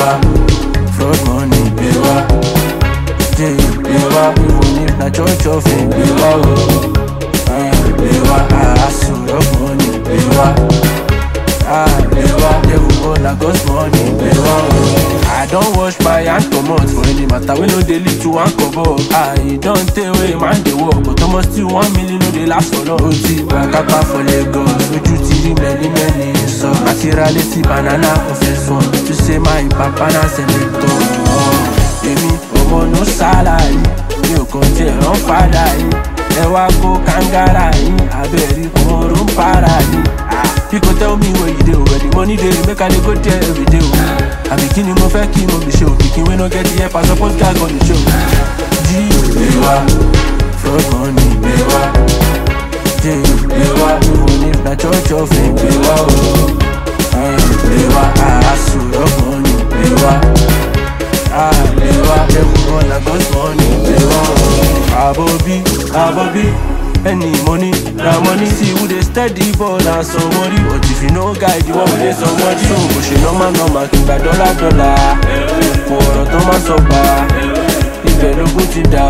Bewa, fraud money, bewa. Jay, bewa, even if na church of him, bewa, oh. Eh, bewa, ah, hustle, rock money, bewa. Ah, bewa, devil go na God's money, bewa, oh. I don wash my hand comot for any matter wey no dey lead to one kobo. Ah, e don tey wey man dey work, but almost still one million no dey last for long. O ti gba kápá for Lagos, ojú ti rí many many sọ. Àti ra létí banana ọ̀fẹ́ sùn, to say my papa na senator. Èmi ọmọ no salary, mi ò kàn tiẹ̀ rán fàdà yín. Ẹ wá kó kàngárà yín, abẹ́rí ọmọọ̀rọ̀ ń para yín. You go tell me where you dey where the money dey make I dey go there every day o. Àbí kí ni mo fẹ́ kí mo fi ṣe o? Pikin wey no get the help I suppose gag on the show. Jí ìgbéwá, fraud money ìgbéwá. Jé ìgbéwá, even if na church of ìgbéwá o. Ìgbéwá, àásù rock money ìgbéwá. Ìgbéwá, devil run na God's money ìgbéwá o. Àbọ̀bí, àbọ̀bí. Any money, na money See who dey steady ball and somebody But if you no guide, you wan play somebody So bó ṣe normal normal kí n gba dọ́là dọ́là Kò ọ̀rọ̀ tó máa sọ pa Ibẹ̀ lógún ti dà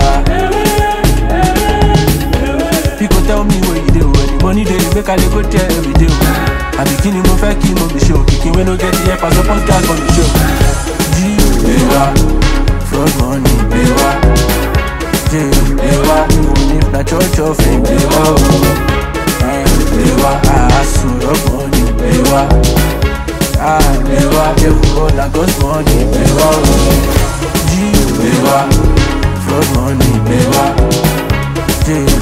People tell me where you dey o When the money dey make I dey go there every day o Àbí kí ni mo fẹ́ kí mo fi ṣe o Pikin wey no get the help I suppose gag on the show Jí ìgbéwá, fraud money ìgbéwá Jé ìgbéwá, even if na church of ìgbéwá o ìgbéwá, àásù rock money ìgbéwá ìgbéwá, devil go na God's money ìgbéwá o Jí ìgbéwá, fraud money ìgbéwá Jé